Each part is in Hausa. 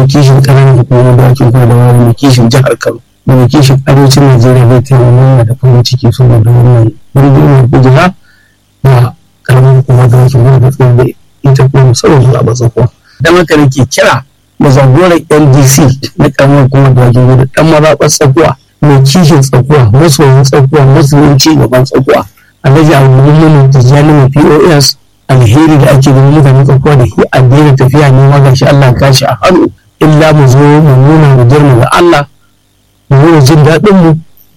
kishin ƙananan hukumar da ake kuma da wani mai kishin jihar kano da mai kishin arewacin najeriya zai taimaka da farin ciki saboda wannan birnin kujera da ƙaramin hukumar da ake kuma da tsaye da ita kuma musamman zuwa ba tsakuwa dan haka nake kira da zagoran ndc na ƙaramin hukumar da ake da ɗan mazaɓar tsakuwa mai kishin tsakuwa masoyin tsakuwa masoyin ci gaban tsakuwa alhaji abubuwan tijjani mai pos alheri da ake ganin mutane tsakuwa da shi a daina tafiya ne ma gashi allah kashi a hannu illa mu zo mu nuna mu girma ga allah mu nuna jin daɗin mu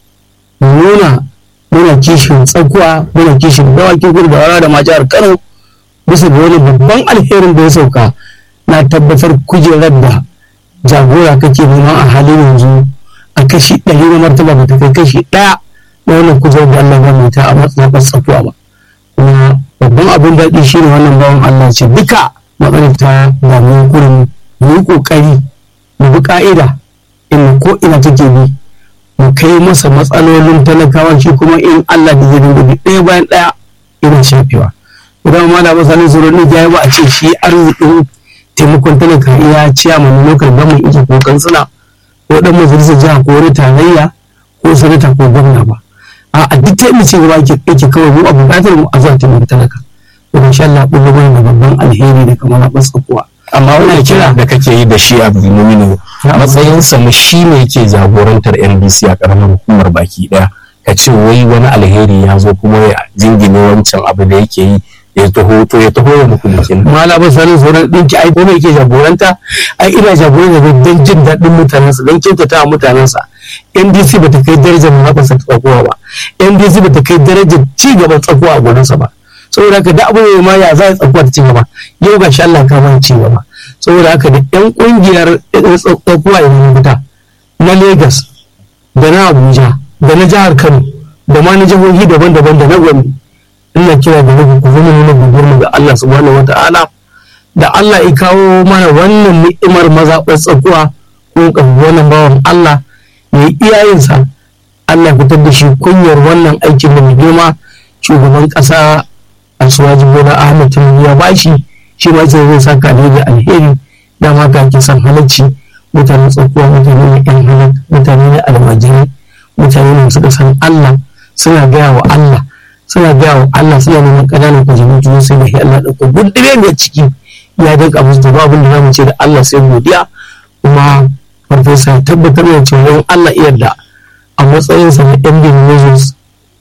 mu nuna muna kishin tsakuwa muna kishin dawakin gudu da wara da ma jihar kano bisa ga wani babban alherin da ya sauka na tabbatar kujerar da jagora kake nema a halin yanzu a kashi ɗari na martaba ba ta kai kashi ɗaya na wannan kujerar da Allah ya ta a matsayin tsakuwa ba kuma babban abin daɗi shi ne wannan bawan Allah ce duka matsalar ta damuwa kurin mu yi ƙoƙari mu bi ƙa'ida in ko ina take bi mu kai masa matsalolin talakawa shi kuma in Allah da zai dinga bi ɗaya bayan ɗaya ina shafewa idan ma da masalin tsoron ya ba a ce shi arzikin taimakon talaka ya ciya mana lokal gama ike ko kansila ko dan majalisar jiha ko wani tarayya ko sanata ko gwamna ba a duk ta yi cewa ake ake kawai mu a buƙatar mu a zuwa taimaka talaka to insha Allah kun gaba da babban alheri da kamar a kuwa amma wannan kira da kake yi da shi a Abdulmumin matsayinsa mu shi ne yake jagorantar NBC a karamar hukumar baki daya ka ce wai wani alheri ya zo kuma ya jingine wancan abu da yake yi ya taho to ya taho ya muku bikin mala ba sanin sauran dinki ai kuma yake jagoranta ai ina jagoranta da don jin daɗin mutanensa don kyautata wa mutanensa NDC ba ta kai darajar mahaɓarsa ta tsakuwa ba NDC ba ta kai darajar ci gaban tsakuwa a gurinsa ba saboda haka da abu ma ya za a tsakuwa ta ci gaba yau ga shi Allah ka mana ci gaba saboda haka da yan kungiyar tsakuwa ya fita na Lagos da na Abuja da na jihar Kano da ma na jihohi daban-daban da na Gombe ina kira da muku ku zama nuna gugur ga Allah subhanahu wata'ala da Allah ya kawo mana wannan ni'imar mazaɓar tsakuwa ko wannan bawan Allah mai iyayensa Allah fitar da shi kunyar wannan aikin da mai girma shugaban ƙasa a suwaji bola ahmed tinubu ya bashi shi ma sai zai saka ne da alheri dama ga ke san halacci mutanen tsakuwa mutane ne yan halak mutane ne almajirai mutane ne suka san Allah suna gaya wa Allah suna gaya wa Allah suna neman ƙananan kujeru juna sai da Allah ɗauko gundure ne ciki ya dinka musu da babu da zamu ce da Allah sai godiya kuma farfesa ya tabbatar da cewa Allah iya da a matsayinsa na yan bin Moses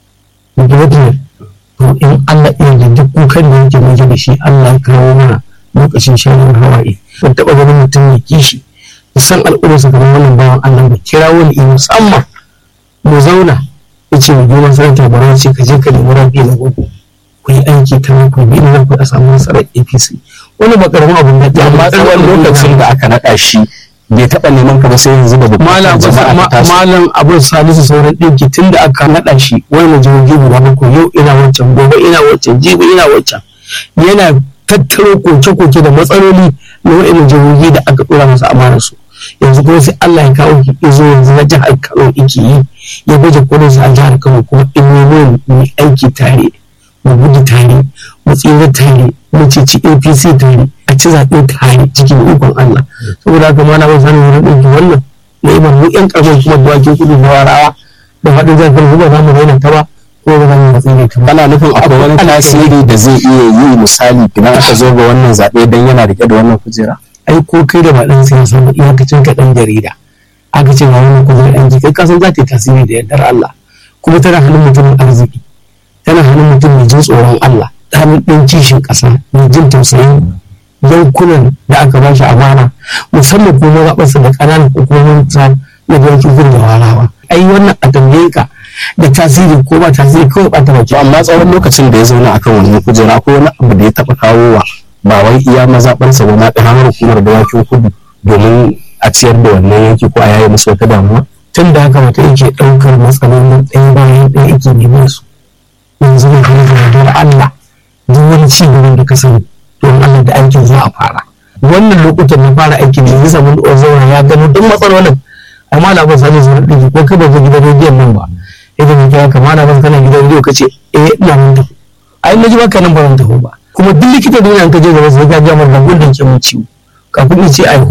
Gretler to in Allah iya da duk kukan da yake mai da shi Allah ya kawo mana lokacin shanin hawaye ban taɓa ganin mutum ya kishi san al'ummarsa kamar wannan bawan Allah ba kira wani musamman mu zauna ya ce mu goma sanata bara ce ka je ka nemi rafi na gobe ku yi aiki ta ku bi na ku a samu nasarar APC wani ba karamin abin da ya amma tsawon lokacin da aka naɗa shi bai taɓa neman ka ba sai yanzu da malam malam abu salisu sauran ɗinki tun da aka naɗa shi wani jihohi guda bakwai yau ina wancan gobe ina wancan jibi ina wancan yana tattaro koke-koke da matsaloli na wa'in jihohi da aka ɗora masa amana su yanzu kuma sai Allah ya kawo ki izo yanzu na jihar Kano yake yi ya baje kolin sa a jihar Kano kuma in yi mu aiki tare mu gudu tare mu tsira tare mu ceci APC tare a ci zaɓe tare cikin ikon Allah saboda haka ma na ba sanin wurin ɗauki wannan na ibar mu ƴan ƙarfin kuma dawakin kudu na warawa da faɗin zafin kuma za mu raina ta ba ko ba za mu tsire ta ba. kana nufin akwai wani tasiri da zai iya yi misali idan aka zo ga wannan zaɓe don yana riƙe da wannan kujera. ai ko kai da ba ɗan siyasa ba iyakacin ka ɗan jarida aka ce ba wani kujerar ɗan kai kasan za ta yi tasiri da yardar Allah kuma tana hannun mutumin arziki tana hannun mutum mai jin tsoron Allah hannun ɗan kishin ƙasa mai jin tausayin yankunan da aka ba shi amana musamman ko mazaɓarsa da ƙananan hukumomin sa na biyan kifin da warawa ai wannan a tambaye ka da tasiri ko ba tasiri kawai ba ta baki amma tsawon lokacin da ya zauna akan wannan kujera ko wani abu da ya taɓa kawowa ba wai iya mazaɓarsa ba ma ƙaramar hukumar dawakin kudu domin a ciyar da wannan yanki ko a yaye musu wata damuwa tun da haka mutum yake ɗaukar matsalolin ɗaya bayan ɗaya yake neman su yanzu ne kuma da Allah duk wani ci gaban da ka sani don Allah da aikin za a fara wannan lokutan na fara aikin da bisa mun da zauna ya gano duk matsalolin amma na ba sani zuwa ɗiki ko ka ba gidan rediyon nan ba idan ka kira kama na ba kana gidan rediyo ka ce eh ina mun tafi ai na ji baka nan ba zan tafi ba kuma duk likita duniya ka je gaba sai ka ga mar da gundun ke mun ciwo kafin ni ce ai